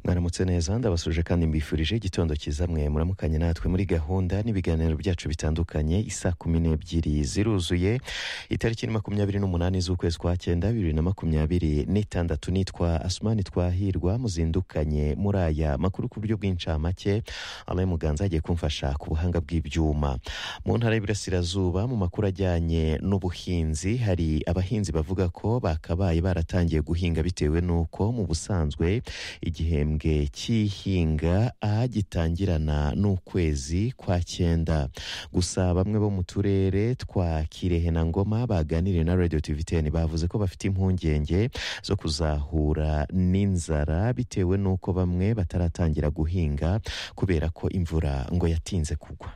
muramutse neza ndabasuje kandi mbifurije igitondo cyiza mwe muramukanye natwe muri gahunda n'ibiganiro byacu bitandukanye isa kumi n'ebyiri ziruzuye itariki ni makumyabiri n'umunani z'ukwezi kwa cyenda bibiri na makumyabiri n'itandatu nitwa asumani twahirwa muzindukanye muri aya makuru ku buryo bw'incamake abaye muganza agiye kumfasha ku buhanga bw'ibyuma mu ntara y'iburasirazuba mu makuru ajyanye n'ubuhinzi hari abahinzi bavuga ko bakabaye baratangiye guhinga bitewe n'uko mu busanzwe igihembwe cy'ihinga gitangirana n'ukwezi kwa cyenda gusa bamwe bo mu turere twa kirehe na ngoma baganiriye na radiyo tiviteni bavuze ko bafite impungenge zo kuzahura n'inzara bitewe n'uko bamwe bataratangira guhinga kubera ko imvura ngo yatinze kugwa